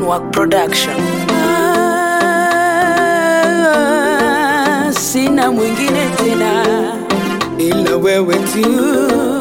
Work Production. Ah, sina mwingine tena ila wewe tu.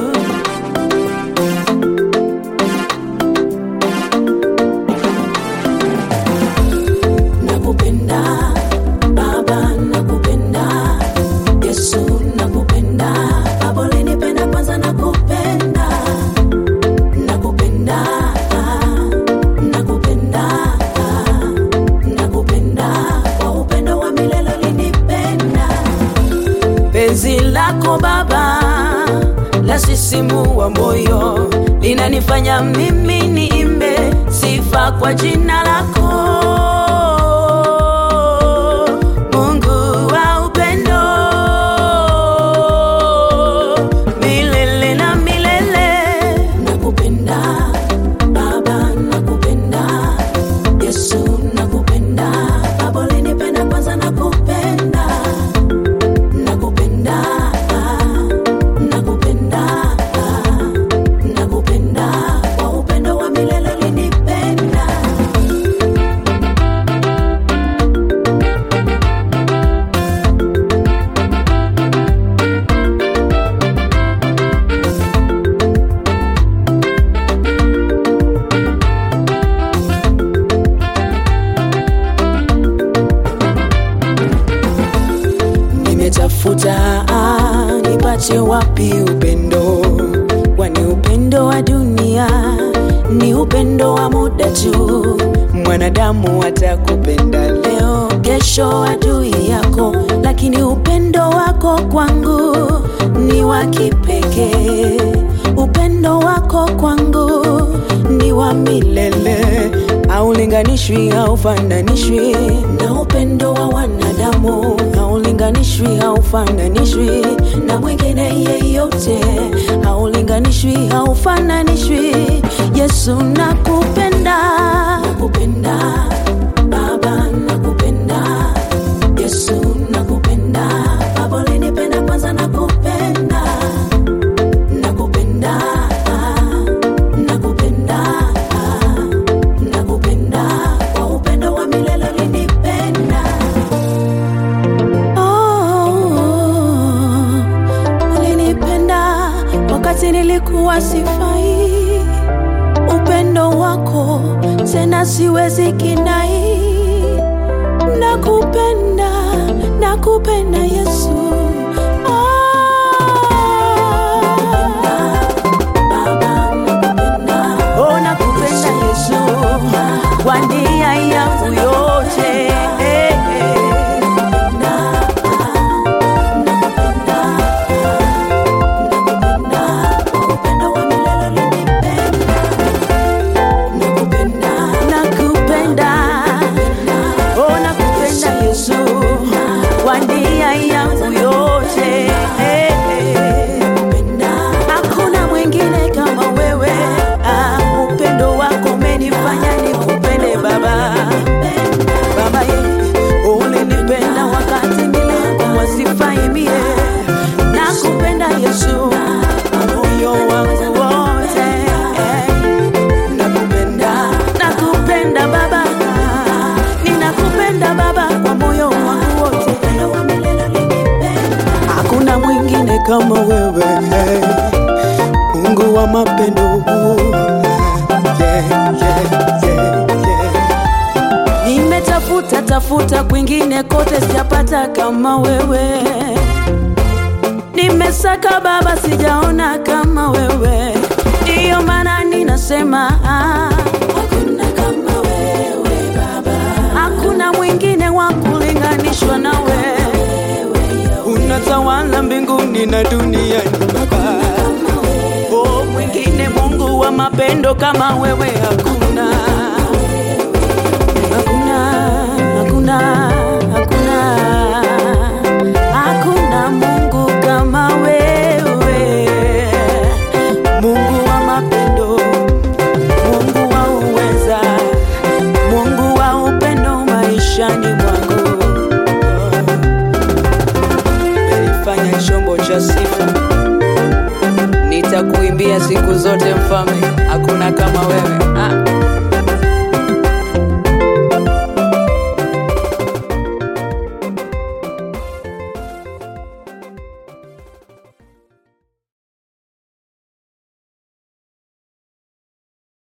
Nakupenda Baba, nakupenda Yesu, nakupenda Baba, ulinipenda kwanza, nakupenda nakupenda nakupenda nakupenda kwa upendo wa milele ulinipenda penzi lako baba la sisimua moyo linanifanya mimi niimbe sifa kwa jina lako mungu wa upendo milele na milele nakupenda baba nakupenda yesu nakupenda baba ulinipenda kwanza nakupenda nakupenda nakupenda nakupenda kwa upendo wa milele ulinipenda nimetafuta ah, nipate wapi upendo kwani upendo wa dunia ni upendo wa muda tu mwanadamu atakupenda leo kesho adui yako lakini upendo wako kwangu ni wa kipekee upendo wako kwangu ni wa milele haulinganishwi haufananishwi na upendo wa wanadamu haulinganishwi haufananishwi na mwingine yeyote haulinganishwi haufananishwi yesu nakupenda nakupenda baba nakupenda yesu nakupenda baba ulinipenda kwanza nakupenda nakupenda nakupenda nakupenda kwa upendo wa milele ulinipenda oh, ulinipenda wakati nilikuwa sifai upendo wako tena siwezi kinai nakupenda nakupenda yesu Oh, nakupenda Yesu kwa nia yangu yote eh, eh. Nakupenda. Oh, nakupenda Yesu kwa nia yangu yote eh, eh. Hakuna mwingine kama wewe ah, upendo wako umenifanya nikupende Baba. Baba ye, ulinipenda wakati nilikuwa sifai mie. Nakupenda Yesu kwa moyo wangu wote eh. Nakupenda, nakupenda Baba, ninakupenda Baba kwa moyo wangu wote. Hakuna mwingine kama wewe eh. Mungu wa mapendo yeah, yeah, yeah, yeah. Nimetafuta tafuta kwingine kote sijapata kama wewe nimesaka baba sijaona kama wewe ndiyo maana ninasema ah, hakuna kama wewe baba hakuna mwingine wa kulinganishwa na wewe unatawala mbinguni na duniani baba oh, mwingine mungu wa mapendo kama wewe hakuna hakuna hakuna hakuna hakuna mungu kama wewe mungu wa mapendo mungu wa uweza mungu wa upendo maishani mwangu menifanya chombo cha sifa nitakuimbia siku zote mfalme hakuna kama wewe